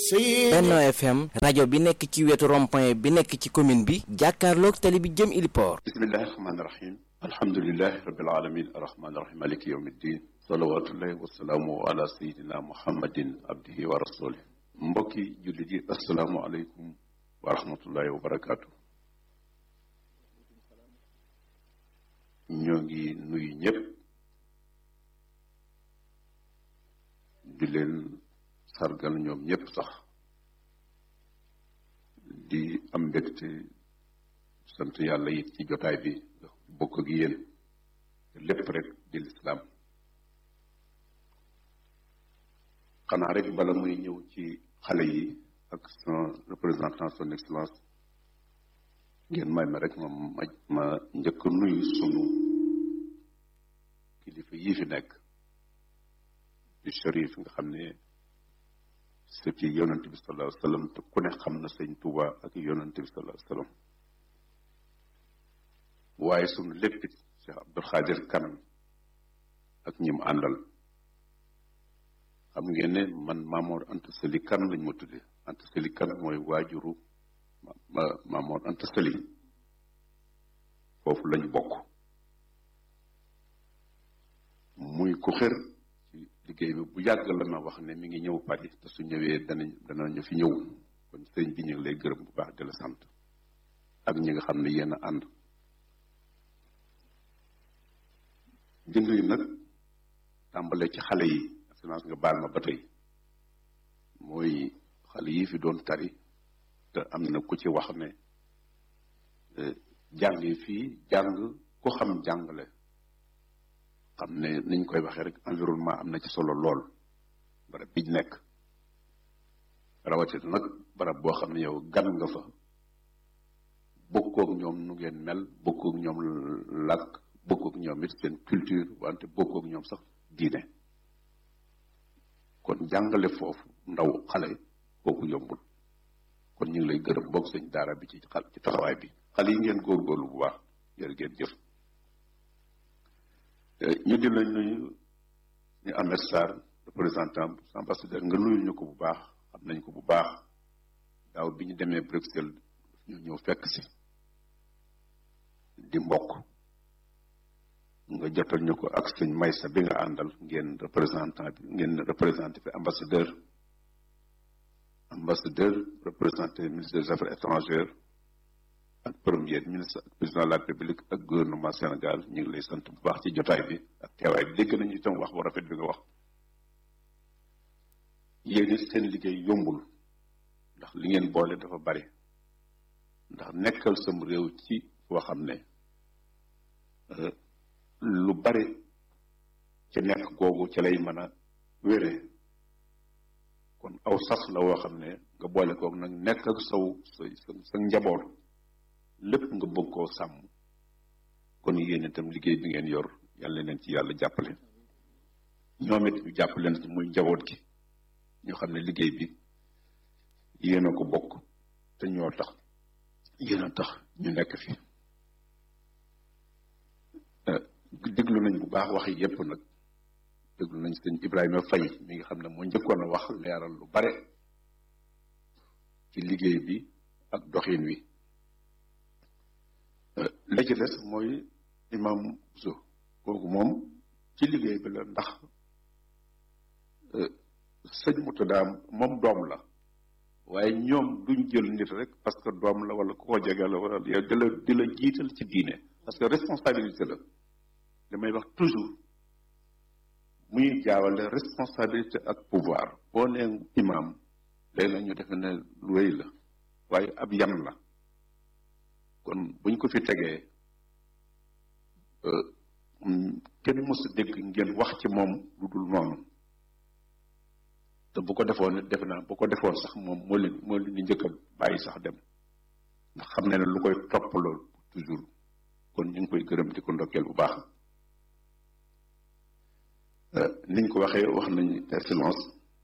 Benno FM rajo bi nekk ci wetu rond-point bi nekk ci commune bi jàkkaarloog tali bi jëm Iliport bismillahi rahmaani rahim alhamdulilahi rabbil alamin arrahmaani rahim maliki yawmi ddin salawatullahi wasalaamu ala sayidina muhammadin abdihi wa rasulih mbokki jullit yi asalaamu aleykum wa rahmatullahi wa barakaatu ñoo ngi nuyu ñëpp di leen sargal ñoom ñëpp sax di am mbégte sant yàlla it ci jotaay bi bokk ak yéen lépp rek di lislaam xanaa rek bala muy ñëw ci xale yi ak son représentant son excellence ngeen may ma rek ma ma ma njëkk nuyu sunu kilifa yii fi nekk di Cherif nga xam ne c'est ci yonante bi sallallahu alayhi wa sallam te ku ne xam na sëñ Touba ak yonante bi sallallahu alayhi wa sallam waaye sunu léppit Cheikh Abdul Xaadir Kanam ak ñi mu àndal xam ngeen ne man Maamoor Anta Sali kan lañ ma tudde Anta Sali kan mooy waajuru ma Maamoor Anta Sali foofu lañ bokk muy ku xër ci liggéey bi bu yàgg la ma wax ne mi ngi ñëw Paris te su ñëwee danañ danañu fi ñëw kon sëñ bi ñu ngi lay gërëm bu baax di la sant ak ñi nga xam ne yéen a ànd di nuyu nag tàmbale ci xale yi assurance nga baal ma ba tey mooy xale yi fi doon tari te am na ku ci wax ne jàng yi fii jàng ku xam jàngale xam ne niñ koy waxee rek environnement am na ci solo lool barab biñ nekk rawatina nag barab boo xam ne yow gan nga fa bokkook ñoom nu ngeen mel bokkook ñoom làkk bokkook ñoom it seen culture wante bokkook ñoom sax diine kon jàngale foofu ndaw xale kooku yombul kon ñu ngi lay gërëm bokk sëñ daara bi ci xal ci taxawaay bi xale yi ngeen góorgóorlu bu baax jërë ngeen jëf ñu di lañ nuyu ñu Ahmed Sarr représentant ambassadeur nga nuyul ñu ko bu baax xam nañ ko bu baax daaw bi ñu demee Bruxelles ñu ñëw fekk si di mbokk nga jotal ñu ko ak sëñ Maysa bi nga àndal ngeen représentant bi ngeen représenté fi ambassadeur ambassadeur représenté ministre des affaires étrangères ak premier ministre ak président de la république ak gouvernement Sénégal ñu ngi lay sant bu baax ci jotaay bi ak teewaay bi dégg nañu itam wax bu rafet bi nga wax yéen it seen liggéey yombul ndax li ngeen boole dafa bari ndax nekkal sam réew ci foo xam ne lu bari ci nekk googu ci lay mën a wére kon aw sas la woo xam ne nga boole koog nag nekk ak saw sa sa njaboot lépp nga bëgg koo sàmm kon yéen itam liggéey bi ngeen yor yàlla leen ci yàlla jàppale ñoom it ñu jàpp leen ci muy njaboot gi ñoo xam ne liggéey bi yéen a ko bokk te ñoo tax yéen a tax ñu nekk fi déglu nañ bu baax wax yi yépp nag déglu nañ sëñ Ibrahima Faye mi nga xam ne moo njëkkoon a wax leeral lu bare ci liggéey bi ak doxin wi la ci des mooy imam so kooku moom ci liggéey bi la ndax sëñ Murtada moom doom la waaye ñoom duñ jël nit rek parce que doom la wala ku ko jege la wala yow di la di la jiital ci diine parce que responsabilité la damay wax toujours muy jaawale responsabilité ak pouvoir boo nee imam léegi la ñu defe ne lu rëy la waaye ab yan la kon buñ ko fi tegee kenn mës a dégg ngeen wax ci moom lu dul noonu te bu ko defoon defe naa bu ko defoon sax moom moo leen moo leen di njëkk a bàyyi sax dem ndax xam ne ne lu koy topp lool toujours kon ñu ngi koy gërëm di ko ndokkeel bu baax niñ ko waxee wax nañ excellence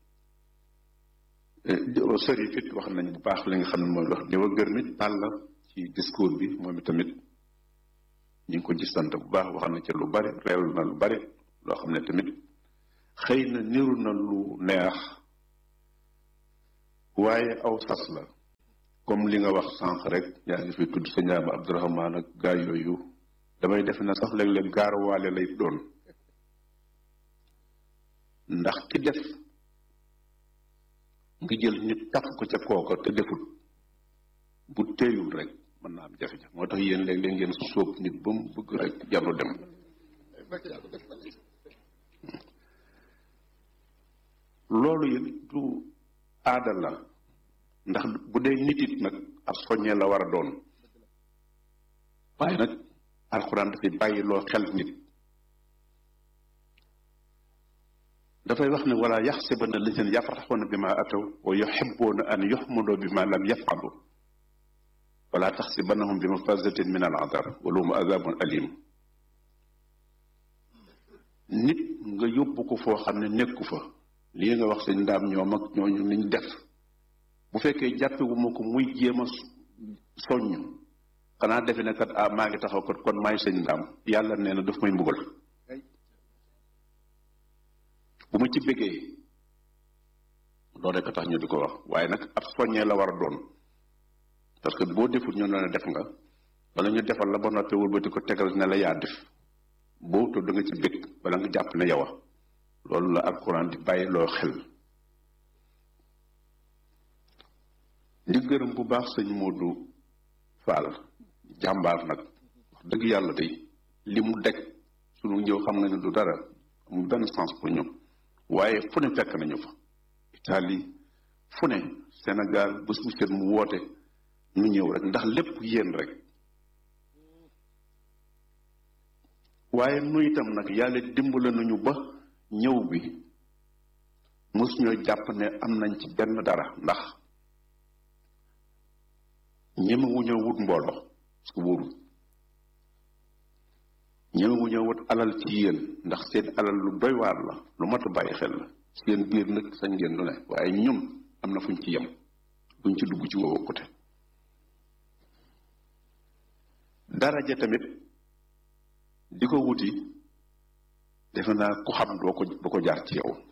sëri fit wax nañ bu baax li nga xam ne mooy wax ñëw a gërëm it Balla ci discours bi moom itamit ñu ngi ko ci sant bu baax wax na ci lu bari reewlu na lu bari loo xam ne tamit xëy na niru na lu neex waaye aw sas la comme li nga wax sànq rek yaa ngi fi tudd sa ñaama Abdourahman ak gaa yooyu damay def na sax léeg-léeg gaaruwaale lay doon ndax ki def nga jël nit taf ko ca kooka te deful bu teeyul rek mën naa am jafe-jafe moo tax yéen léeg-léeg ngeen sóob nit ba mu bëgg rek jaru dem loolu it du aada la ndax bu dee nit it nag ab soññee la war a doon waaye nag alxuraan dafay bàyyi loo xel nit dafay wax ne wala yaxsibanna lazina yafraxuuna bi ma ataw wa yuxibuuna an yuxmadoo bi ma lam yafalu wala taxsibannahum bi mafazatin min al adab wa lahum adabun alim nit nga yóbbu ko foo xam ne nekku fa lii nga wax sëñ ndaam ñoom ak ñooñu niñ def bu fekkee jàppewuma ko muy jéem a soññ xanaa defe ne kat ah maa ngi taxaw kat kon maay sëñ ndaam yàlla nee na daf may mbugal bu ma ci bëggee loolu rek a tax ñu di ko wax waaye nag ab soññee la war a doon parce que boo deful ñu ne def nga wala ñu defal la ba noppi wëlbati ko tegal ne la yaa def boo to da nga ci bëgg wala nga jàpp ne yow a loolu la alxuraan di bàyyi loo xel di gërëm bu baax sëñ Modou Fall jàmbaar nag wax dëgg yàlla day li mu deg sunu ñëw xam nga ne du dara amul benn sens pour ñoom waaye fu ne fekk nañu fa Italie fu ne Sénégal bés bu set mu woote nu ñëw rek ndax lépp yéen rek waaye nu itam nag yàlla dimbale nañu ba ñëw bi mos ñoo jàpp ne am nañ ci benn dara ndax ñemewuñoo wut mbooloo su wóorul ñemewuñoo wut alal ci yéen ndax seen alal lu doy waar la lu mat a bàyyi xel la seen biir nag sañ ngeen lu ne waaye ñun am na fuñ ci yem buñ ci dugg ci woowu côté daraja tamit di ko wuti defe naa ku xam doo ko doo ko jaar ci yow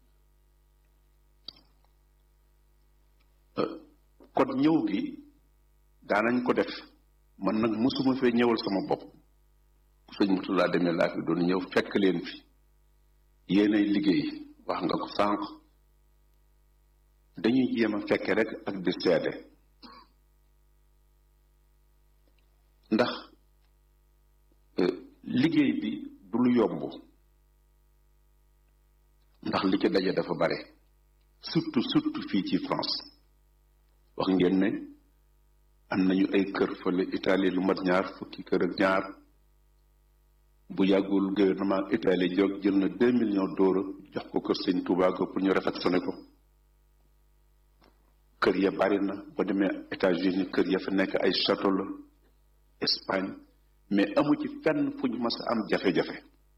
kon ñëw gi daanañ ko def man nag mosuma fee ñëwal sama bopp ku sëñ mutu laa demee laa fi doon ñëw fekk leen fi yéenay liggéey wax nga ko sànq dañuy jéem a fekke rek ak di seede ndax liggéey bi du lu yomb ndax li ci daje dafa bare surtout surtout fii ci France wax ngeen ne am nañu ay kër fële Italie lu mat ñaar fukki kër ak ñaar bu yàggul gouvernement Italie jóg jël na deux millions d'euros jox ko kër sëñ Touba ko pour ñu réfectionné ko kër ya bari na ba demee États-Unis kër ya fa nekk ay château la Espagne mais amu ci fenn fu ñu mas a am jafe-jafe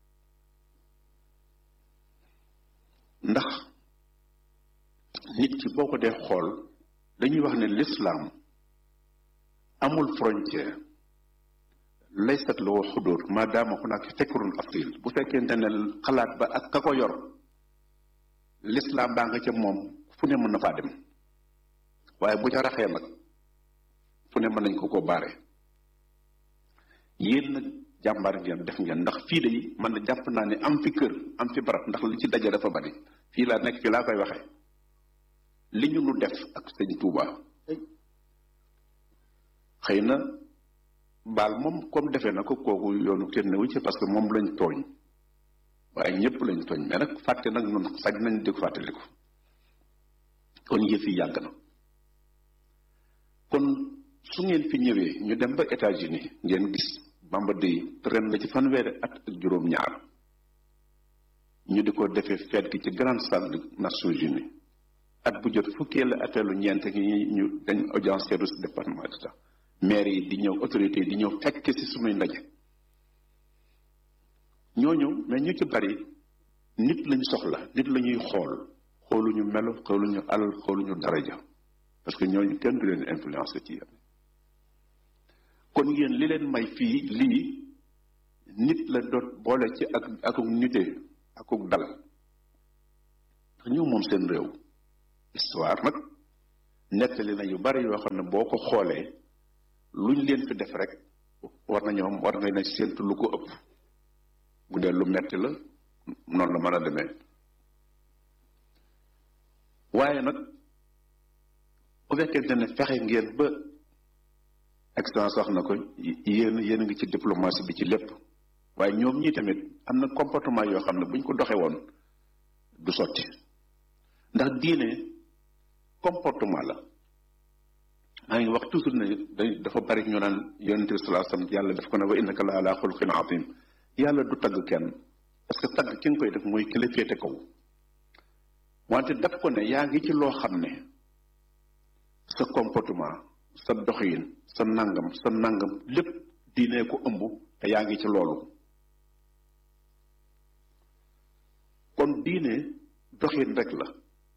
ndax nit ki boo ko dee xool dañuy wax ne l'islam amul frontière laysat la wa xudóor maadaama hunaaka fikrun asil bu fekkente ne xalaat ba ak ka ko yor l'islam baa nga ca moom fu ne mën na faa dem waaye bu ca raxee nag fu ne mën nañ ko ko baare yéen nag jàmbaar ngeen def ngeen ndax fii de man na jàpp naa ne am fi kër am fi barab ndax li ci daje dafa bari fii laa nekk fii laa koy waxee li ñu nu def ak sëñ Touba xëy na baal moom comme defee na ko kooku yoonu kenn newu ci parce que moom lañ tooñ waaye ñëpp lañ tooñ mais nag fàtte nag noonu sañ nañ di ko fàttaliku kon yëf yi yàgg na kon su ngeen fi ñëwee ñu dem ba États-Unis ngeen gis Bamba Day ren la ci fanweeri at ak juróom-ñaar ñu di ko defee fête gi ci grande salle des Nations Unies at bu jot fukkee la atelu ñeent gi ñu dañ audience service département d'État maire yi di ñëw autorité yi di ñëw fekk ci sunuy ndaje ñooñu mais ñu ci bari nit lañ soxla nit la ñuy xool xooluñu melo xooluñu alal xooluñu daraja parce que ñooñu kenn du leen influencé ci yéen kon yéen li leen may fii lii nit la doot boole ci ak akuk nite akuk dal ndax ñëw moom seen réew histoire nag nettali na yu bari yoo xam ne boo ko xoolee luñ leen fi def rek war nañoo war nga ne séentu lu ko ëpp bu dee lu metti la noonu la mën a demee waaye nag bu fekkente ne fexe ngeen ba excellence wax na ko yéen yéen a ngi ci diplomatie bi ci lépp waaye ñoom ñii tamit am na comportement yoo xam ne buñ ko doxee woon du sotti ndax diine comportement la maa ngi wax toujours ne day dafa bari ñu naan yonente bi salaa sallam yàlla daf ko ne wa innaka la ala xuluqin azim yàlla du tagg kenn parce que tagg ki nga koy def mooy ki la féete kaw wante daf ko ne yaa ngi ci loo xam ne sa comportement sa doxin sa nangam sa nangam lépp diine ko ëmb te yaa ngi ci loolu kon diine doxin rek la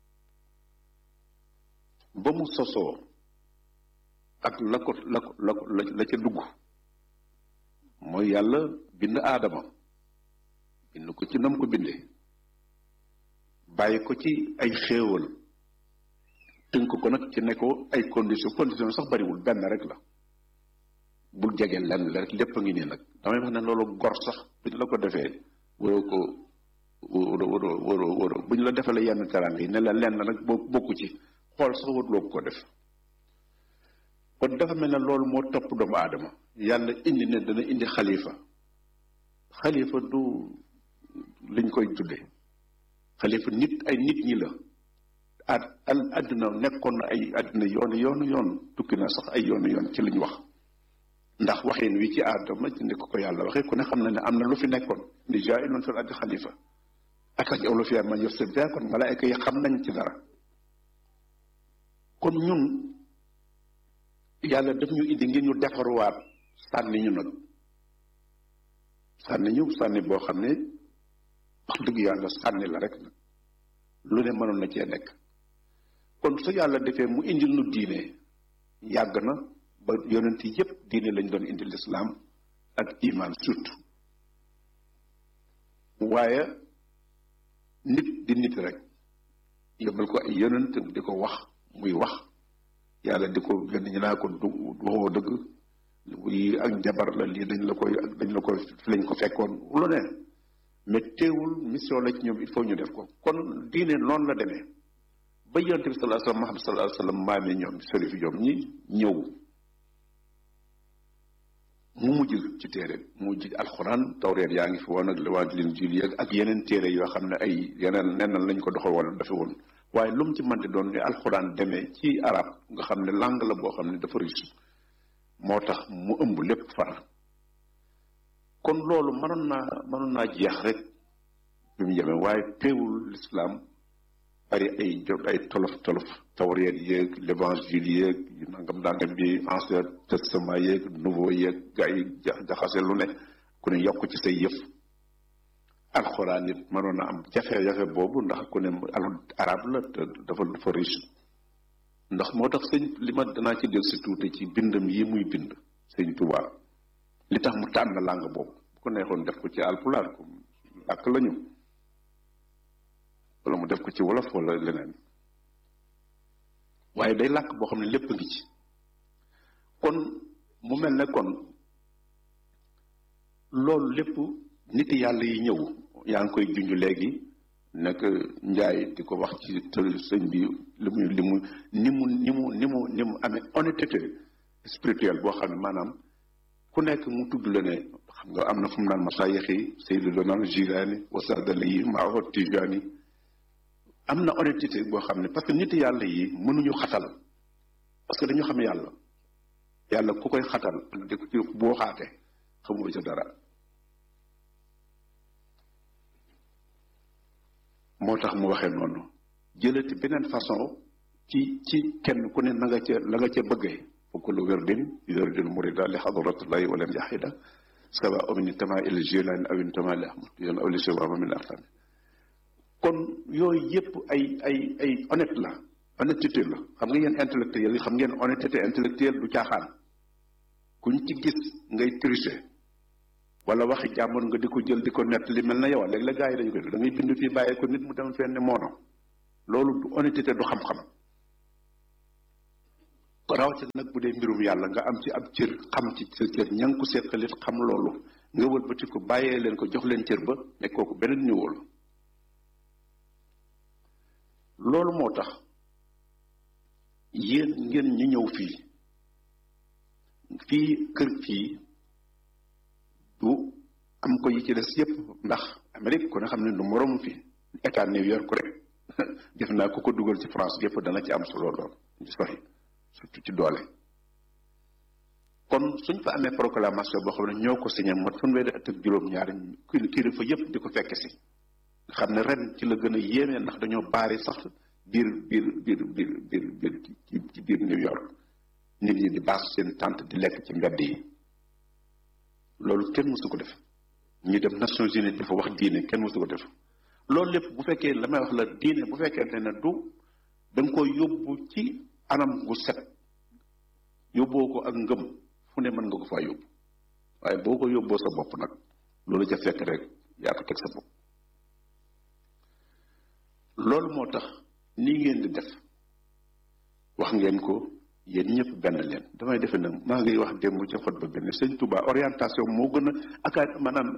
ba mu sosoo ak la ko la ko la ko la ca dugg mooy yàlla bind aadama bind ko ci nam ko bindee bàyyi ko ci ay xéewal tënk ko nag ci ne ko ay condition condition sax bariwul benn rek la bul jege lenn la rek lépp a ngi nii nag damay wax ne loolu gor sax bi la ko defee waroo ko waroo waroo waroo waroo bu ñu la defalee yenn teranga yi ne la lenn nag boo bokku ci xool sax waruloo ko def kon dafa mel ne loolu moo topp doomu aadama yàlla indi ne dana indi xalifa xalifa du liñ koy tudde xalifa nit ay nit ñi la at al àdduna nekkoon na ay àdduna yoonu yoonu yoon tukki na sax ay yoonu yoon ci liñ wax ndax waxin wi ci aadama ci ni ko ko yàlla waxee ku ne xam na ne am na lu fi nekkoon ni jaa'ilun fil ardi xalifa ak ak olu fiya man yufsid biha kon malaayka yi xam nañ ci dara kon ñun yàlla daf ñu indi ngir ñu defaruwaat sànni ñu nag sànni ñu sànni boo xam ne wax dëgg yàlla sànni la rek nag lu ne mënoon na cee nekk kon su yàlla defee mu indil nu diine yàgg na ba yonent yépp diine lañ doon indi lislaam ak iman surtout waaye nit di nit rek yóbbal ko ay yonent di ko wax muy wax yàlla di ko gën ñu naa ko du waxoo dëgg yi ak jabar la lii dañ la koy dañ la koy fi lañ ko fekkoon lu ne mais teewul mission la ci ñoom il faut ñu def ko kon diine noonu la demee ba yonte bi sallallahu alayhi wasallam Muhammad sallallahu alayhi wasallam maami ñoom sharif ñoom ñi ñëw mu mujj ci téere mu mujj alxuraan tawreet yaa ngi fi woon ak waa Linjiil ak yeneen téere yoo xam ne ay yeneen neneen lañ ko doxal wala dafa woon waaye lu mu ci mënti doon ni alxuraan demee ci arab nga xam ne langue la boo xam ne dafa riche moo tax mu ëmb lépp far kon loolu mënoon naa mënoon naa jeex rek bi mu yemee waaye teewul l'islam bari ay jot ay tolof tolof tawreet yeeg l'évangile yeeg yu nangam dangam bi ancien testament yeeg nouveau yeeg gaa yi jaxase lu ne ku ne yokk ci say yëf alxuraan it mënoon a am jafe-jafe boobu ndax ku ne al arab la te dafa dafa riche ndax moo tax sëñ li ma danaa ci del si tuuti ci bindam yi muy bind sëñ Tuubaa li tax mu tànn langue boobu bu ko neexoon def ko ci alpulaar ko làkk lañu wala mu def ko ci wolof wala leneen waaye day làkk boo xam ne lépp a ngi ci kon mu mel ne kon loolu lépp nit yàlla yi ñëw yaa ngi koy junj léegi nekk njaay di ko wax ci sëñ bi li muy li mu ni mu ni mu ni mu ni mu amee honnêteté spirituelle boo xam ne maanaam ku nekk mu tudd la ne xam nga am na fu mu naan masaayix yi Seydou Donal Jilaani wasadali yi Maaho Tijaani am na honnêteté boo xam ne parce que nit yàlla yi mënuñu xatal parce que dañu xam yàlla yàlla ku koy xatal ak di ko ci boo xaatee xamoo ca dara moo tax mu waxee noonu jëlati beneen façon ci ci kenn ku ne na nga ca la nga ca bëggee fa kullu wirdin yuridul murida li xadratullahi walam yaxida sawa min intama ila jilani aw intama li ahmad yan aw li siwama min arfami kon yooyu yëpp ay ay ay honnête la honnêteté la xam nga yéen intellectuel yi xam ngeen honnêteté intellectuelle du caaxaan kuñ ci gis ngay tricher wala waxi jàmbur nga di ko jël di ko nett li mel na yow léegi la gars yi dañu koy da ngay bind fii bàyyee ko nit mu dem fenn moono loolu du honnêteté du xam-xam rawatina nag bu dee mbirum yàlla nga am ci ab cër xam ci sa cër ña ngi ko seqalit xam loolu nga wëlbati ko bàyyee leen ko jox leen cër ba ne kooku beneen niveau la loolu moo tax yéen ngeen ñu ñëw fii fii kër kii du am ko yi ci des yépp ndax Amérique ku ne xam ne du moroom fi état New York rek def naa ku ko dugal ci France yépp dana ci am solo lool ñu sori surtout ci doole kon suñ fa amee proclamation boo xam ne ñoo ko signé mot fanweeri at ak juróom-ñaari kilifa yépp di ko fekk si nga xam ne ren ci la gën a yéeme ndax dañoo baari sax biir biir biir biir biir biir ci biir New York nit ñi di baas seen tànt di lekk ci mbedd yi loolu kenn mësu ko def ñi dem Nations Unies dafa wax diine kenn mësu ko def loolu lépp bu fekkee la may wax la diine bu fekkente ne du da nga koy yóbbu ci anam gu set yóbboo ko ak ngëm fu ne mën nga ko faa yóbbu waaye boo ko yóbboo sa bopp nag loolu ca fekk rek yaa ko teg sa bopp loolu moo tax nii ngeen di def wax ngeen ko yéen ñëpp benn leen damay defe nag maa ngi wax démb ca xot ba benn sëñ Touba orientation moo gën a akaat maanaam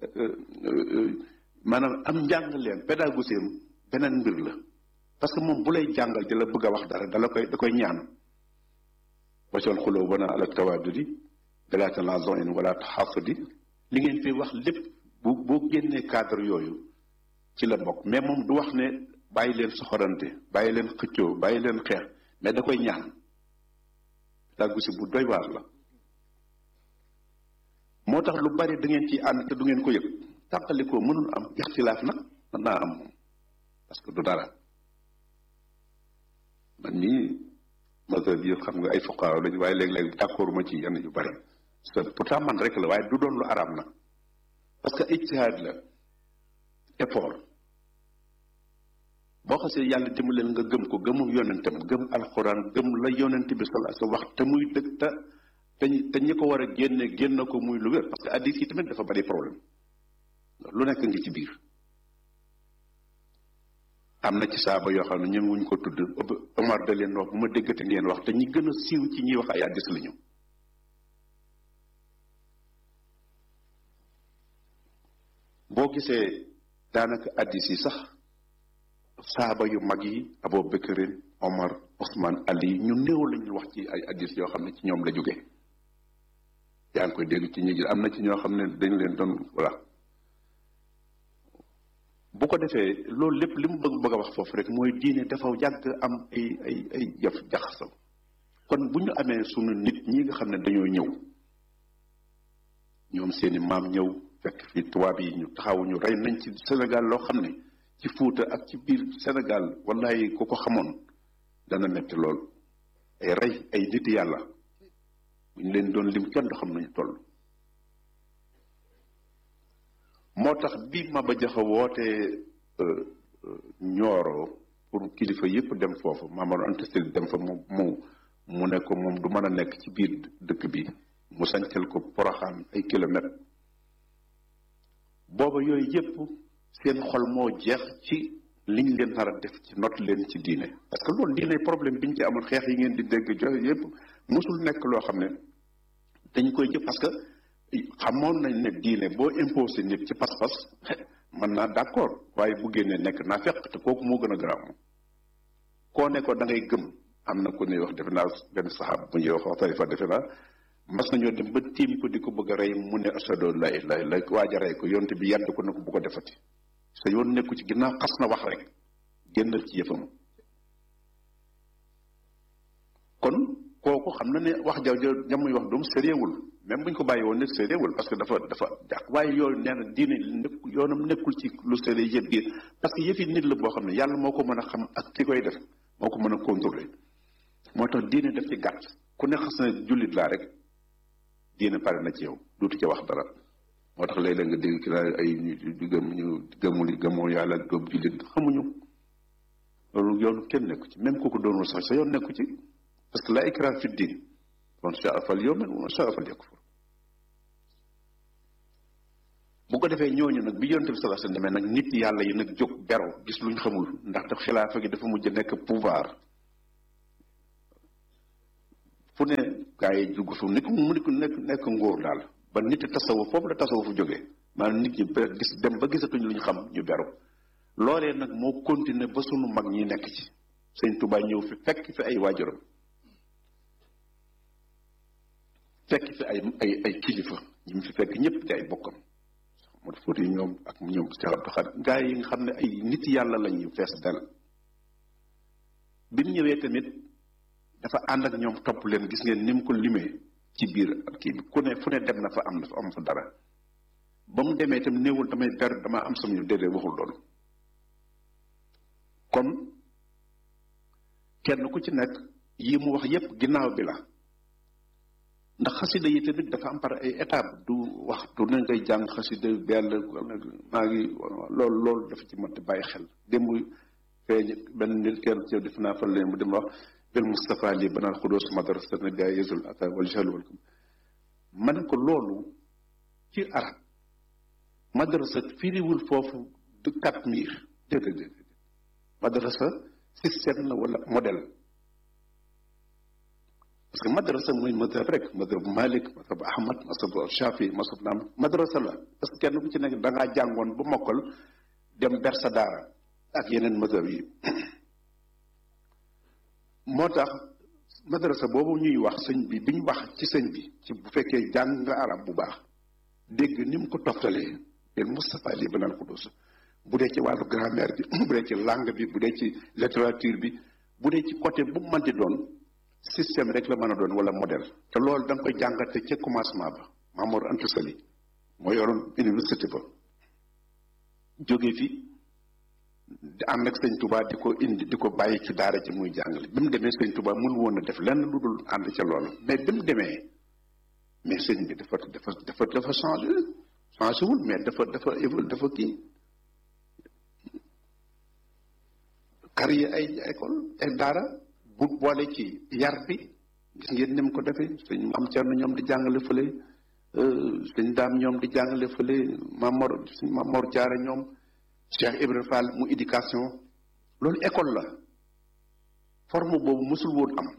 maanaam am njàng leen pédagogie am beneen mbir la parce que moom bu lay jàngal di la bëgg a wax dara dala koy da koy ñaan wacoon xuloo bana ala tawaadudi dala talazon wala taxasudi li ngeen fi wax lépp bu boo génnee cadre yooyu ci la bokk mais moom du wax ne bàyyi leen soxorante bàyyi leen xëccoo bàyyi leen xeex mais da koy ñaan pédagogie bu doy waar la moo tax lu bari da ngeen ciy ànd te du ngeen ko yëg tàqalikoo mënul am ixtilaaf nag mën naa am moom parce que du dara man nii mazhab yi xam nga ay fuqaaw lañu waaye léeg-léeg d'accord ma ci yenn yu bari pourtant man rek la waaye du doon lu araam nag parce que ijtihaad la effort boo xasee yàlla dimbaleel nga gëm ko gëmu yonentam gëm alxuraan gëm la yonent bi sallallahu alayhi wax te muy dëgg te te te ñi ko war a génne génn ko muy lu wér parce que addis yi tamit dafa bari problème lu nekk ngi ci biir am na ci saaba yoo xam ne ñoom wuñ ko tudd Omar da leen wax bu ma déggate ngeen wax te ñi gën a siiw ci ñuy wax ay addis la ñu boo gisee daanaka addis yi sax saaba yu mag yi Abu Bakrin Omar Ousmane Ali ñu néew lañu wax ci ay addis yoo xam ne ci ñoom la jóge yaa ngi koy dégg ci ñi am na ci ñoo xam ne dañ leen doon voilà bu ko defee loolu lépp li mu bëgg bëgg a wax foofu rek mooy diine dafa yàgg am ay ay ay jëf jaxasoo kon bu ñu amee sunu nit ñi nga xam ne dañoo ñëw ñoom seeni maam ñëw fekk fi tubaab yi ñu taxaw ñu rey nañ ci Sénégal loo xam ne ci Fuuta ak ci biir Sénégal wallahi ku ko xamoon dana metti lool ay rey ay nit yàlla bu ñu leen doon lim kenn du xam nañu toll moo tax bi Maba Jaxu wootee ñooro pour kilifa yépp dem foofu Mamadou Anta Sall dem fa mu mu mu ne ko moom du mën a nekk ci biir dëkk bi mu sancal ko poroxaan ay kilomètres booba yooyu yépp seen xol moo jeex ci liñ leen nar a def ci not leen ci diine parce que loolu diine problème bi ñu ci amul xeex yi ngeen di dégg joxe yépp mosul nekk loo xam ne dañ koy jëf parce que xamoon nañ ne diine boo imposé nit ci pas-pas mën naa d'accord waaye bu génnee nekk naa fekk te kooku moo gën a garaaw koo ne ko da ngay gëm am na ku ne wax defe naa benn saxaab bu ñuy wax tarifa defe naa mas nañoo dem ba tiim ko di ko bëgg a rey mu ne ashadu la ilaha illa waaj a rey ko yonte bi yàdd ko ne ko bu ko defati sa yoon nekku ci ginnaaw xas na wax rek génnal ci yëfam kon kooku xam na ne wax jaw jamuy wax doom sérieuxwul même bu ñu ko bàyyi woon ne sérieuxwul parce que dafa dafa jàq waaye yooyu nee na diine nekk yoonam nekkul ci lu sérieux yëpp biir parce que yëfi nit la boo xam ne yàlla moo ko mën a xam ak ki koy def moo ko mën a contrôler moo tax diine daf ci gàtt ku ne xas na jullit laa rek diine pare na ci yow duutu ca wax dara moo tax léeg-léeg nga dégg ki naa ay ñu gëm ñu gëmul gëmoo yàlla gëm jullit xamuñu loolu yoonu kenn nekku ci même kooku doonul sax sa yoon nekku ci parce que la ikraha fi diin man shaa fal yu'min wa man shaa fal yakfur bu ko defee ñooñu nag bi yonent bi sallallahu alayhi wasallam demee nag nit yàlla yi nag jóg bero gis luñ xamul ndax daf xilaafa gi dafa mujj nekk pouvoir fu ne gaa yi dugg fu nit mu nekk nekk ngóor daal ba nit tasawuf foofu la tasawuf fu jógee maanaam nit ñi gis dem ba gisatuñ lu ñu xam ñu beru loolee nag moo continuer ba sunu mag ñi nekk ci sëñ Tuubaa ñëw fi fekk fi ay waajuram fekk fi ay ay ay kilifa ñi mu fi fekk ñëpp di ay bokkam moo fóot yi ñoom ak ñoom Cheikh Abdou Khadre gaa yi nga xam ne ay nit yàlla lañu fees dal bi mu ñëwee tamit dafa ànd ak ñoom topp leen gis ngeen ni mu ko limee ci biir kii bi ku ne fu ne dem na fa am na fa am fa dara ba mu demee itam néewul damay ber dama am sam ñu déedéet waxul loolu kon kenn ku ci nekk yi mu wax yépp ginnaaw bi la ndax xasida yi tamit dafa am par ay étape du wax du ne ngay jàng xasida bell maa ngi loolu loolu dafa ci mën bàyyi xel démb feeñ benn nit kenn ci def naa fa leen mu dem wax bil Mustafa lii banal xudoos madrasa na gaa yesul ata wal jahl wal ma ne ko loolu ci arab madrasa firiwul foofu du quatre mille déedéet déedéet madrasa système la wala modèle parce que madrasa mooy madhab rek madhab Malik madhab Ahmad madhab Shafi madhab naam madrasa la parce que kenn ku ci nekk da ngaa jàngoon ba mokkal dem ber sa daara ak yeneen madhab yi moo tax madrasa boobu ñuy wax sëñ bi bi ñu wax ci sëñ bi ci bu fekkee jàng nga arab bu baax dégg ni mu ko toftalee leen Moustapha lii banal xudus bu dee ci wàllu grammaire bi bu dee ci langue bi bu dee ci littérature bi bu dee ci côté bu mu mënti doon système rek la mën a doon wala modèle te loolu da nga koy jàngate ca commencement ba Mamour Anta Sali moo yoroon université ba jóge fi di ànd ak sëñ Touba di ko indi di ko bàyyi ci daara ji muy jàngale bi mu demee sëñ Touba mënu woon a def lenn lu dul ànd ca loolu mais bi mu demee mais sëñ bi dafa dafa dafa dafa changé changé wul mais dafa dafa évolu dafa kii créé ay école ay daara bu boole ci yar bi gis ngeen ni mu ko defee sëñ am Cerno ñoom di jàngale fële sëñ daam ñoom di jàngale fële Mamor sëñ Mamor Jaara ñoom Cheikh Ibrahima Fall mu éducation loolu école la forme boobu mësul woon am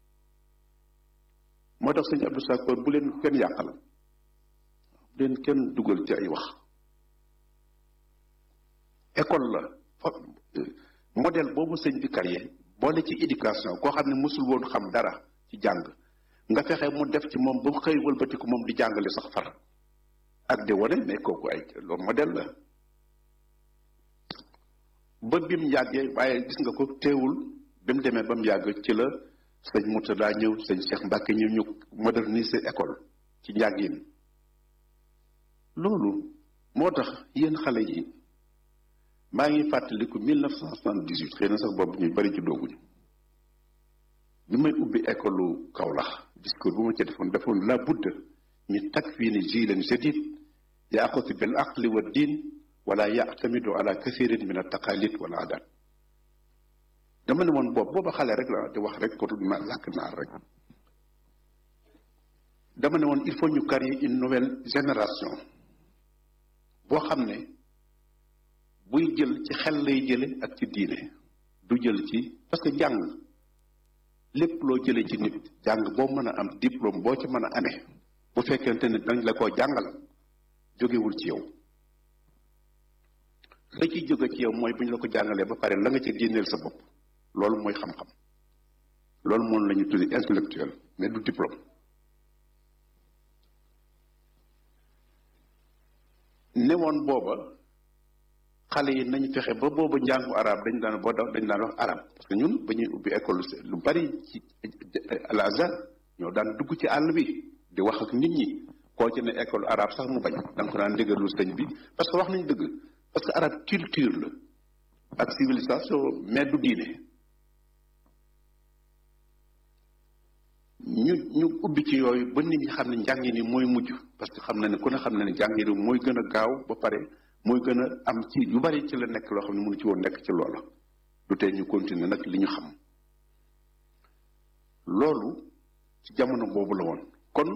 moo tax sëñ Abdou Sakor bu leen kenn yàqal bu leen kenn dugal ci ay wax école la modèle boobu sëñ bi créé boole ci éducation koo xam ne mësul woon xam dara ci jàng nga fexe mu def ci moom ba mu xëy wëlbatiku moom di jàngale sax far ak di wane mais kooku ay loolu modèle la ba bi mu yàggee waaye gis nga ko teewul bi mu demee ba mu yàgg ci la sëñ Murtada ñëw sëñ Cheikh Mbacke ñëw ñu moderniser école ci njàngin loolu moo tax yéen xale yi maa ngi fàttaliku 1978 xëy na sax boobu ñuy bari ci dooguñu bi may ubbi école Kaolack discours bu ma ci defoon defoon la budda ñu takfiini jiilan jadid yaaxutu bil aqli wa diin wala yaatamidu ala kathirin min altaqalid wal adat dama ne woon boobu booba xale rek la di wax rek ko na làkk naar rek dama ne woon il faut ñu créer une nouvelle génération boo xam ne buy jël ci xel lay jële ak ci diine du jël ci parce que jàng lépp loo jële ci nit jàng boo mën a am diplôme boo ci mën a amee bu fekkente ne dañ la koo jàngal jógewul ci yow la ciy jóge ci yow mooy bu ñu la ko jàngalee ba pare la nga ci génneel sa bopp loolu mooy xam-xam loolu moom la ñu tuddi intellectuel mais du diplôme newoon booba xale yi nañ fexe ba booba njàngu arab dañ daan boo dañ daan wax arab parce que ñun ba ñuy ubbi école lu bari ci al azhar ñoo daan dugg ci àll bi di wax ak nit ñi koo ci ne école arabe sax mu bañ da nga ko daan déggalu sëñ bi parce que wax nañ dëgg parce que arabe culture la ak civilisation mais du diine ñu ñu ubbi ci yooyu ba nit ñi xam ne njàngi ni mooy mujj parce que xam na ne ku ne xam na ne njàngi ni mooy gën a gaaw ba pare mooy gën a am ci yu bari ci la nekk loo xam ne mënu ci woon nekk ci loola du tee ñu continuer nag li ñu xam loolu ci jamono boobu la woon kon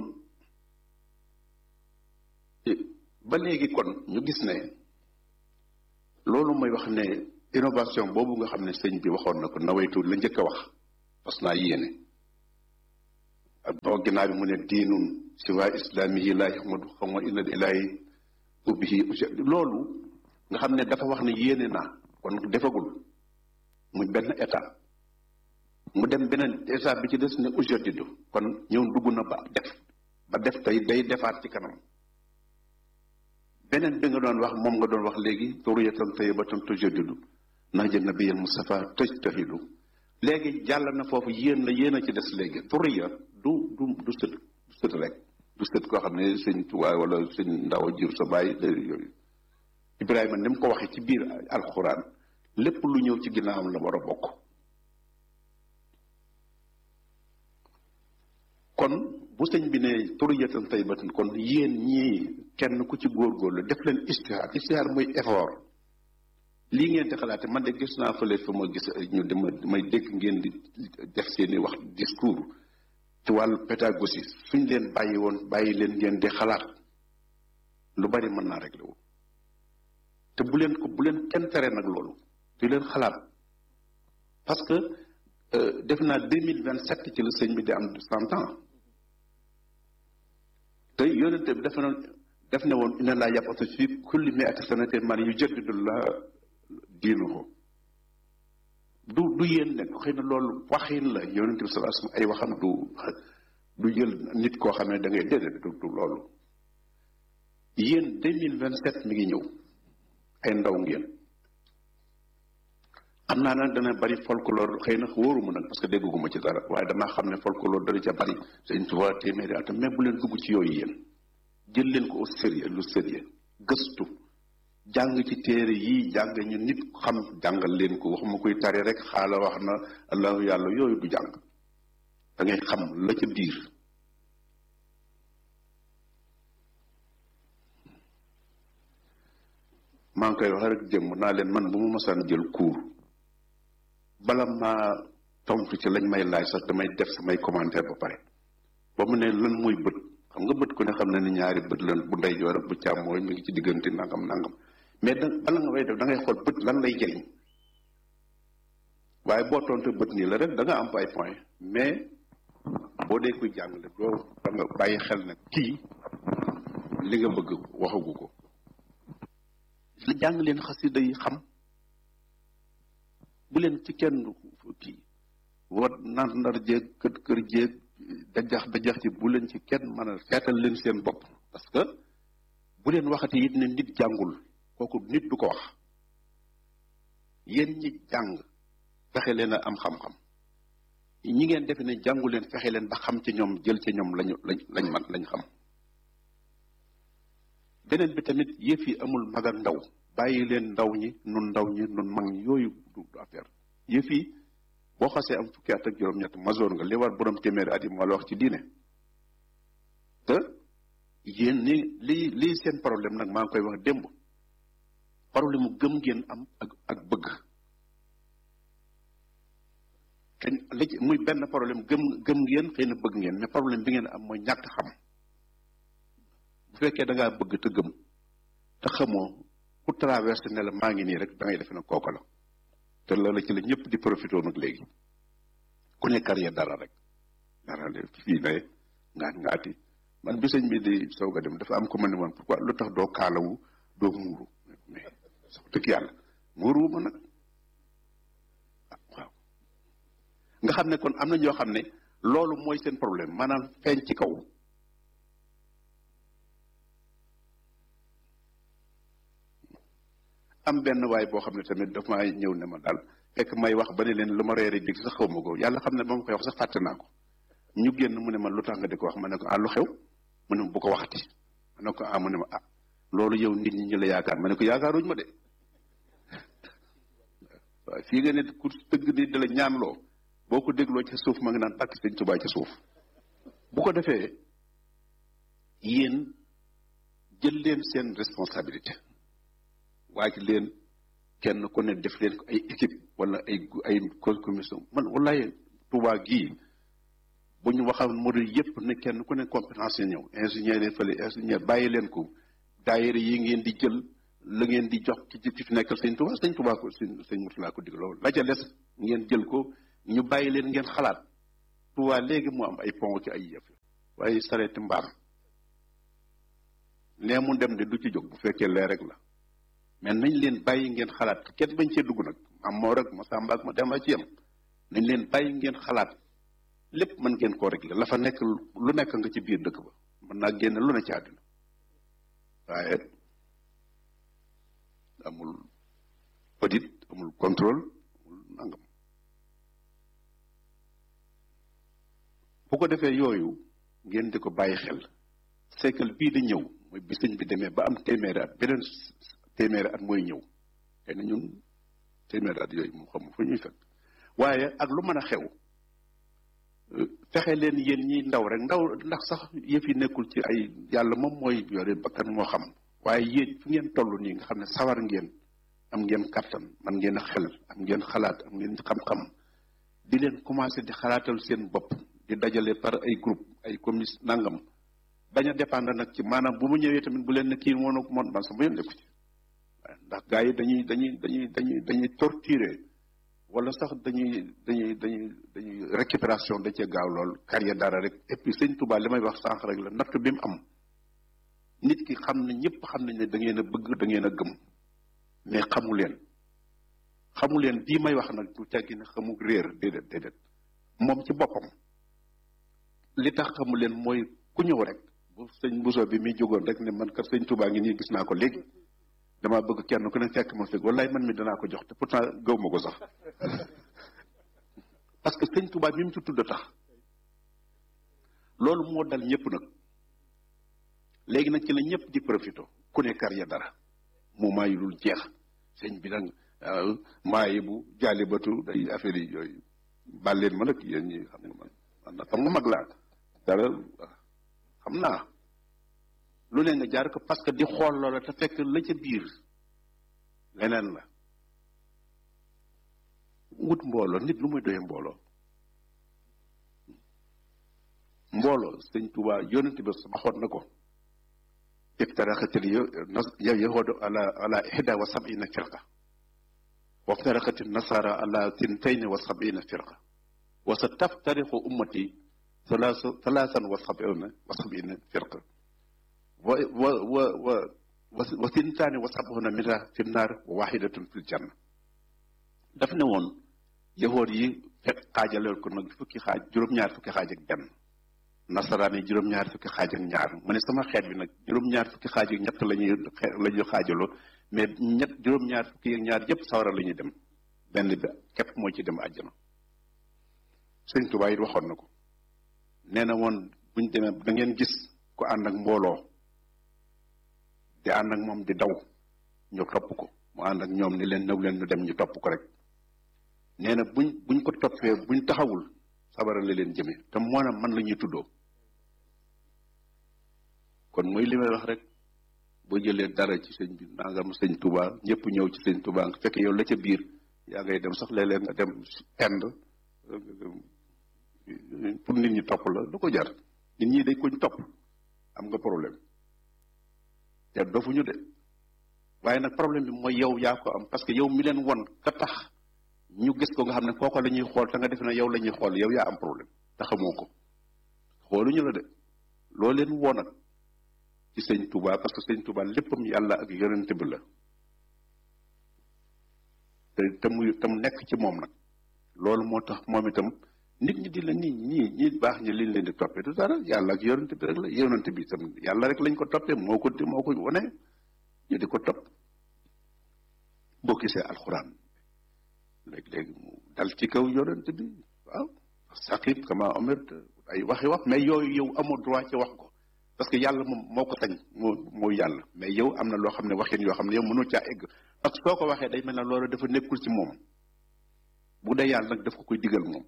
ba léegi kon ñu gis ne loolu mooy wax ne innovation boobu nga xam ne sëñ bi waxoon na ko nawaytu la njëkk a wax parce naa yéene ak boo ginnaaw bi mu ne diinun siwa islaamihi laa yaxmadu xam nga illa ilaahi ubbihi loolu nga xam ne dafa wax ne yéene naa kon defagul muy benn état mu dem beneen état bi ci des ne ujaddidu kon ñëw dugg na ba def ba def tey day defaat ci kanam beneen bi nga doon wax moom nga doon wax léegi turiyatan tayyibatan tujaddidu nahja nabiyil Mustafa tajtahidu léegi jàll na foofu yéen la yéen a ci des léegi turiya du du du sët du sët rek du sët koo xam ne sëñ Tuubaa wala sëñ ndaw jur sa bàyyi yooyu Ibrahima ni mu ko waxee ci biir alxuraan lépp lu ñëw ci ginnaawam la war a bokk kon bu sëñ bi ne turiyatan tayyibatan kon yéen ñii kenn ku ci góorgóorlu def leen istihaar istihaar mooy effort lii ngeen di xalaate man de gis naa fële fa ma gis ñu dama may dégg ngeen di def seeni wax discours ci wàllu pédagogie suñ leen bàyyi woon bàyyi leen ngeen di xalaat lu bari mën naa réglé wu te bu leen ko bu leen kenn tere nag loolu di leen xalaat parce que def naa deux mille vingt sept ci la sëñ bi di am cent ans te yonente bi dafa noon def ne woon inna laa yab'athu fi kulli mi'ati sanatin man yujaddidu la diinuhu du du yéen nekk xëy na loolu waxin la yonente bi sallallahu alayhi wasallam ay waxam du du jël nit koo xam ne da ngay déedéet du du loolu yéen deux mille vingt sept mi ngi ñëw ay ndaw ngeen xam naa nag dana bari folklore xëy na wóoruma nag parce que dégguma ci dara waaye damaa xam ne folklore dana ca bari sëñ Tuubaa téeméeri atam mais bu leen dugg ci yooyu yéen jël leen ko au sérieux lu sérieux gëstu jàng ci téere yii jàng ñu nit xam jàngal leen ko waxuma koy tari rek xaala wax na allahu yàlla yooyu du jàng da ngay xam la ca biir maa ngi koy wax rek jëm naa leen man bu ma mosaan jël cours bala maa tontu ci lañ may laaj sax damay def samay commentaire ba pare ba mu ne lan mooy bët xam nga bët ku ne xam ne ni ñaari bët lan bu ndeyjoor ak bu càmmooñ mi ngi ci diggante nangam nangam mais da bala nga way def da ngay xool bët lan lay jëriñ waaye boo tontu bët nii la rek da nga am ay point mais boo dee koy jàngale doo da nga bàyyi xel nag kii li nga bëgg waxagu ko la jàng leen xasida yi xam bu leen ci kenn kii wat nar nar jéeg kër kër jéeg dajax dajax ci bu leen ci kenn mën a seetal leen seen bopp parce que bu leen waxati it ne nit jàngul kooku nit du ko wax yéen ñi jàng fexe leen a am xam-xam ñi ngeen defe ne jàngu leen fexe leen ba xam ci ñoom jël ci ñoom lañu lañ lañ man lañ xam beneen bi tamit yëf yi amul mag ak ndaw bàyyi leen ndaw ñi nun ndaw ñi nun mag ñi yooyu du affaire yëf yi boo xasee am fukki at ak juróom-ñett masoor nga li war borom téeméeri at yi moo la wax ci diine te yéen ni lii lii seen problème nag maa ngi koy wax démb problème mu gëm ngeen am ak ak bëgg te li ci muy benn problème gëm gëm ngeen xëy na bëgg ngeen mais problème bi ngeen am mooy ñàkk xam bu fekkee da ngaa bëgg te gëm te xamoo ku traversé ne la maa ngi nii rek da ngay defe ne kooka la te loolu ci la ñëpp di profité nag léegi ku ne carrière dara rek dara de fii ne ngaat ngaati man bi sëñ bi di soog a dem dafa am ko ma ne woon pourquoi lu tax doo kaalawu doo muuru mais sax dëgg yàlla muuru ma nag waaw nga xam ne kon am na ñoo xam ne loolu mooy seen problème maanaam feeñ ci kaw am benn waay boo xam ne tamit daf maa ñëw ne ma daal fekk may wax ba ne leen lu ma reere dig sax xaw ma ko yàlla xam ne ba ma koy wax sax fàtte naa ko ñu génn mu ne ma lu tax nga di ko wax ma ne ko ah lu xew mu ne ma bu ko waxati ma ne ko ah mu ne ma ah loolu yow nit ñi ñu la yaakaar ma ne ko yaakaaruñ ma de waaw fii nga ne ku tëgg ni da la ñaanloo boo ko dégloo ca suuf ma ngi naan tàkk sëñ Tuubaa ca suuf bu ko defee yéen jël leen seen responsabilité waaj leen kenn ku ne def leen ko ay équipe wala ay ay commission man wallaay Tuubaa gii bu ñu waxoon modèle yépp ne kenn ku ne compétence yi ñëw ingénieur yi fële ingénieur bàyyi leen ko daayira yi ngeen di jël la ngeen di jox ci ci fi nekkal sëñ Tuubaa sëñ Tuubaa ko sëñ sëñ Murtala ko dig loolu la ca des ngeen jël ko ñu bàyyi leen ngeen xalaat Tuubaa léegi mu am ay pont ci ay yëf waaye sareeti mbaam nee mu dem de du ci jóg bu fekkee lee rek la mais nañ leen bàyyi ngeen xalaat kenn bañ cee dugg nag am moo rek ma sàmba ak ma dem a ci yem nañ leen bàyyi ngeen xalaat lépp mën ngeen koo régler la fa nekk lu nekk nga ci biir dëkk ba mën naa génn lu ne ci àddina waaye amul audit amul contrôle amul nangam bu ko defee yooyu ngeen di ko bàyyi xel siècle bii di ñëw mooy bi sëñ bi demee ba am téeméeri at beneen téeméeri at mooy ñëw xëy na ñun téeméeri at yooyu mu xam fu ñuy fekk waaye ak lu mën a xew fexe leen yéen ñiy ndaw rek ndaw ndax sax yëf yi nekkul ci ay yàlla moom mooy yore bakkan moo xam waaye yéen fu ngeen toll nii nga xam ne sawar ngeen am ngeen kattan man ngeen xel am ngeen xalaat am ngeen xam-xam di leen commencé di xalaatal seen bopp di dajale par ay groupe ay commis nangam bañ a dépendre nag ci maanaam bu mu ñëwee tamit bu leen ne kii moom moom man sama yoon nekku ci ndax gars yi dañuy dañuy dañuy dañuy dañuy torturer wala sax dañuy dañuy dañuy dañuy récupération da cee gaaw lool carrière dara rek et puis sëñ Touba li may wax sànq rek la natt bi mu am nit ki xam ne ñëpp xam nañ ne da ngeen a bëgg da ngeen a gëm mais xamu leen xamu leen bii may wax nag du teggi ne xamu réer déedéet déedéet moom ci boppam li tax xamu leen mooy ku ñëw rek bu sëñ Bousso bi muy jógoon rek ne man kat sëñ Touba ngi nii gis naa ko léegi dama bëgg kenn ku ne fekk ma fekk wallaay man mi danaa ko jox te pourtant gaw ma ko sax parce que sëñ Touba mi mu ci tudd tax loolu moo dal ñëpp nag léegi nag ci la ñëpp di profito ku ne kar ya dara mu maayi lul jeex sëñ bi nag maayi bu jaalibatu day affaire yi yooyu bàlleen ma nag yéen ñi xam nga man man nag xam nga mag laa dara xam naa lu ne nga jaar ko parce que di xool loola te fekk la ca biir leneen la wut mbooloo nit lu muy doyee mbooloo mbooloo sëñ Tuubaa yonent bi waxoon na ko iftaraxatil yow yahudu ala ala ihda wa sabina firqa wa iftaraxatil nasara ala tintayni wa sabina firqa wa sa taftariqu ummati thalaasan wa sabina wa sabina firqa wa wa wa wa wa sintaani wa sabuna minha fi naar wa waxidatun fil janna daf ne woon yahood yi fekk xaajaleel ko nag fukki xaaj juróom-ñaar fukki xaaj ak benn nasaraan yi juróom-ñaar fukki xaaj ak ñaar mu ne sama xeet bi nag juróom-ñaar fukki xaaj ak ñett la ñuy la ñuy xaajaloo mais ñett juróom-ñaar fukki ak ñaar yépp sawara la ñuy dem benn bi képp moo ci dem àjjana sëñ Tuubaa it waxoon na ko nee na woon buñ demee da ngeen gis ku ànd ak mbooloo di ànd ak moom di daw ñu topp ko mu ànd ak ñoom ni leen nëw leen ñu dem ñu topp ko rek nee na buñ buñ ko toppee buñ taxawul sabara la leen jëme te moo na man la ñuy tuddoo kon mooy li may wax rek boo jëlee dara ci sëñ bi nangam sëñ Touba ñëpp ñëw ci sëñ Touba nga fekk yow la ca biir yaa ngay dem sax léeg-léeg nga dem Inde pour nit ñi topp la du ko jar nit ñi dañ koñ topp am nga problème te dofuñu de waaye nag problème bi mooy yow yaa ko am parce que yow mi leen won ka tax ñu gis ko nga xam ne kooko la ñuy xool te nga def ne yow la ñuy xool yow yaa am problème te xamoo ko xooluñu la de loo leen woon ak ci sëñ Touba parce que sëñ Touba léppam yàlla ak yonent bi la te te muy te mu nekk ci moom nag loolu moo tax moom itam nit ñi di la nii ñii ñi baax ñi liñ leen di toppee du dara yàlla ak yonent bi rek la yonent bi itam yàlla rek lañ ko toppee moo ko moo ko wone ñu di ko topp boo gisee alxuraan léeg-léeg mu dal ci kaw yonent bi waaw saqib kama omirt ay waxi wax mais yooyu yow amoo droit ci wax ko parce que yàlla moom moo ko sañ moo mooy yàlla mais yow am na loo xam ne waxin yoo xam ne yow mënoo caa egg parce que soo ko waxee day mel ne loolu dafa nekkul ci moom bu dee yàlla nag daf ko koy digal moom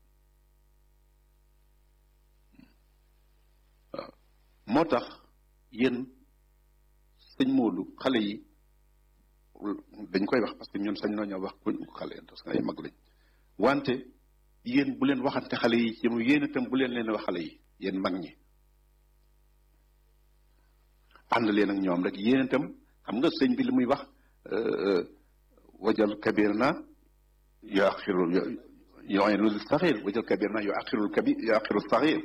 waaw moo tax yéen sëñ Moodu xale yi dañ koy wax parce que ñun sañ nañoo wax kuñ xale parce que ay mag lañ wante yéen bu leen waxante xale yi ci yéen itam bu leen leen wax xale yi yéen mag ñi ànd leen ak ñoom rek yéen itam xam nga sëñ bi li muy wax wajal kabir na yaaxiru yu'inu saxir wajal kabir na yuaqirul kabir yuaqirul saxir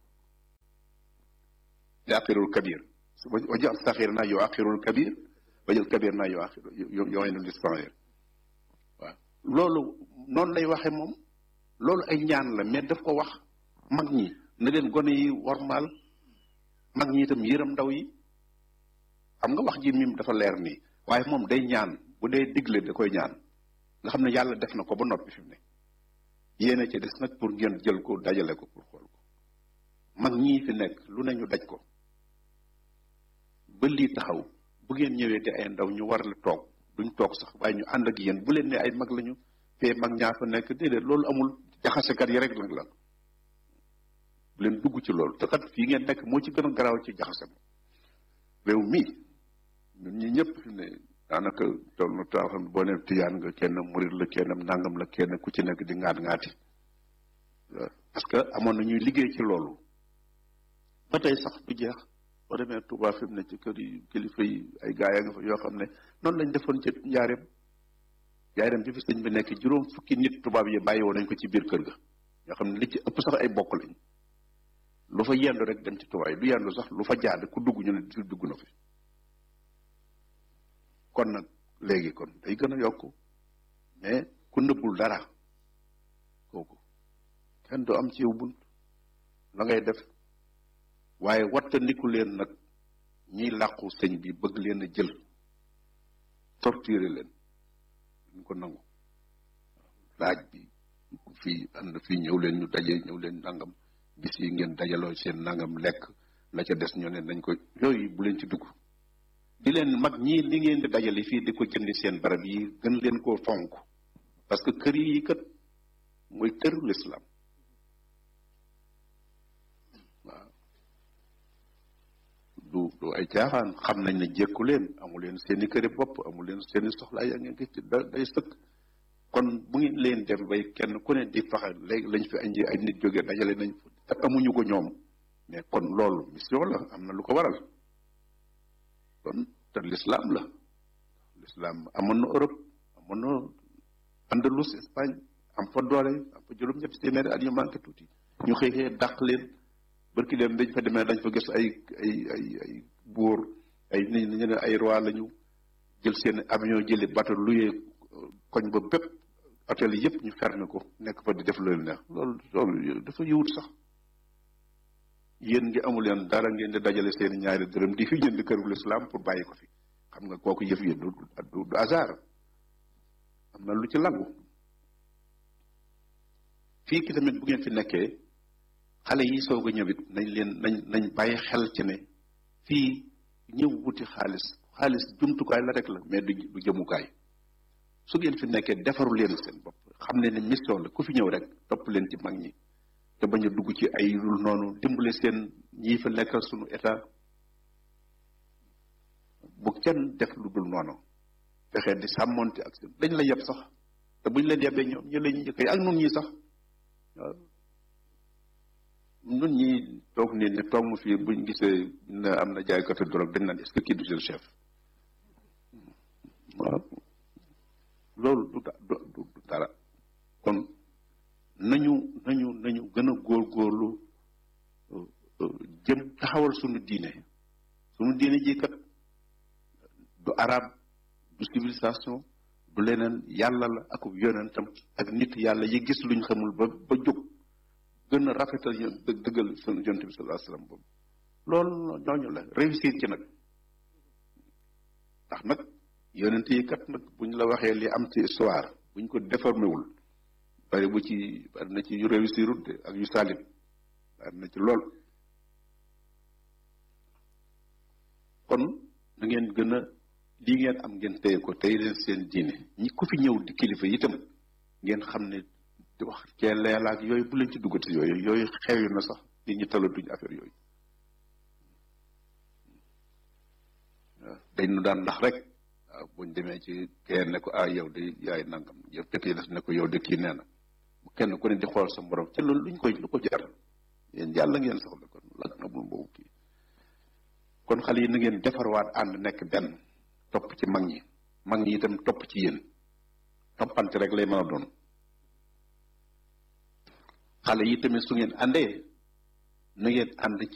yuaqirul kabir wajal saxir na yuaqirul kabir wajal kabir na yuaqir yu'inu saxir waaw loolu noonu lay waxe moom loolu ay ñaan la mais daf ko wax mag ñi na leen gone yi wormaal mag ñi itam yërëm ndaw yi xam nga wax ji mim dafa leer nii waaye moom day ñaan bu dee digle da koy ñaan nga xam ne yàlla def na ko ba noppi fi mu ne yéena ci des nag pour ngeen jël ko dajale ko pour xool ko mag ñii fi nekk lu ne ñu daj ko ba lii taxaw bu ngeen ñëwee te ay ndaw ñu war la toog duñ toog sax waaye ñu ànd ak yéen bu leen ne ay mag lañu fee mag ñaa fa nekk déedéet loolu amul jaxasekat yi rek nag la bu leen dugg ci loolu te kat fii ngeen nekk moo ci gën a garaaw ci jaxase réew mii ñun ñi ñëpp fi ne daanaka toll na taw xam boo ne tiyaan nga kenn murit la kenn nangam la kenn ku ci nekk di ngaat ngaati parce que amoon na ñuy liggéey ci loolu ba tey sax du jeex boo demee Touba fi mu ne ci kër yi kilifa yi ay gaay a nga fa yoo xam ne noonu lañ defoon ci njaareem njaareem bi fi sëñ bi nekk juróom fukki nit tubaab yi bàyyi woon nañ ko ci biir kër ga yoo xam ne li ci ëpp sax ay bokk lañ lu fa yendu rek dem ci tubaab yi du yendu sax lu fa jaad ku dugg ñu ne di dugg na fi kon nag léegi kon day gën a yokk mais ku nëbbul dara kooku kenn du am ci yow bunt la ngay def waaye wattandiku leen nag ñiy làqu sëñ bi bëgg leen a jël torturer leen duñ ko nangu laaj bi fii ànd fii ñëw leen ñu daje ñëw leen nangam bis yi ngeen dajaloo seen nangam lekk la ca des ñoo ne nañ ko yooyu bu leen ci dugg di leen mag ñii li ngeen di dajale fii di ko jëndi seen barab yi gën leen koo fonk parce que kër yi kat mooy këru lislaam waaw du du ay caaxaan xam nañ ne jékku leen amu leen seeni këri bopp amu leen seeni soxlaa yaa ngeen ci da day sëkk kon bu ngeen leen dem bay kenn ku ne di faxe léegi lañ fi andi ay nit jógee dajale nañ te amuñu ko ñoom mais kon loolu mission la am na lu ko waral kon te l'islam la l'islam amoon na Europe amoon na Andalus Espagne am fa doole am fa juróom-ñetti téeméeri at yu manqué tuuti ñu xëy xëy dàq leen barki leen dañ fa demee dañ fa gis ay ay ay ay buur ay nit ñu ne ay roi lañu jël seen avion jëli bateau luyee koñ ba bépp hôtel yëpp ñu fermé ko nekk fa di def loolu neex loolu loolu dafa yiwut sax yéen ngi amu leen dara ngeen di dajale seen ñaari dërëm di fi jënd kërul islam pour bàyyi ko fi xam nga kooku yëf yi du du du hasard am na lu ci lagu fii ki tamit bu ngeen fi nekkee xale yi soog a ñëwit nañ leen nañ nañ bàyyi xel ci ne fii ñëw wuti xaalis xaalis jumtukaay la rek la mais du du jëmukaay su ngeen fi nekkee defaru leen seen bopp xam ne ne mission la ku fi ñëw rek topp leen ci mag ñi te bañ a dugg ci ay lul noonu dimbale seen ñii fa nekkal sunu état bu kenn def lu dul noonu fexe di sàmmonte ak seen dañ la yeb sax te buñ leen yebee ñoom ñu la ñu njëkk ak nun ñi sax waaw nun ñi toog nii ne toog mu fii buñ gisee ne am na jaaykatu drogue dañ naan est-ce que kii du seen chef waaw loolu du du du dara kon nañu nañu nañu gën a góorgóorlu jëm taxawal sunu diine sunu diine ji kat du arab du civilisation du leneen yàlla la ak yonentam ak nit yàlla yi gis luñ xamul ba ba jóg gën a rafetal yo dëggal sunu yonent bi sallallahu alayhi wasallam boobu loolu ñooñu la réussir ci nag ndax nag yonent yi kat nag buñ la waxee li am ci histoire buñ ko déformé wul bari bu ci bari na ci yu réussirut de ak yu salit bari na ci lool kon na ngeen gën a lii ngeen am ngeen téye ko tey leen seen diine ñi ku fi ñëw di kilifa itam ngeen xam ne di wax cee leelaak yooyu bu leen ci duggati yooyu yooyu xewi na sax nit ñi talatuñ affaire yooyu waaw dañ nu daan ndax rek waaw buñ demee ci kenn ne ko ah yow de yaay nangam yow dëkk yi des ne ko yow de kii nee na kenn ku ne di xool sa morom ca loolu luñ koy lu ko jar yéen yàlla ngeen soxla kon lak na bul boobu kii kon xale yi na ngeen defarwaat ànd nekk benn topp ci mag ñi mag ñi itam topp ci yéen toppante rek lay mën a doon xale yi tamit su ngeen àndee na ngeen ànd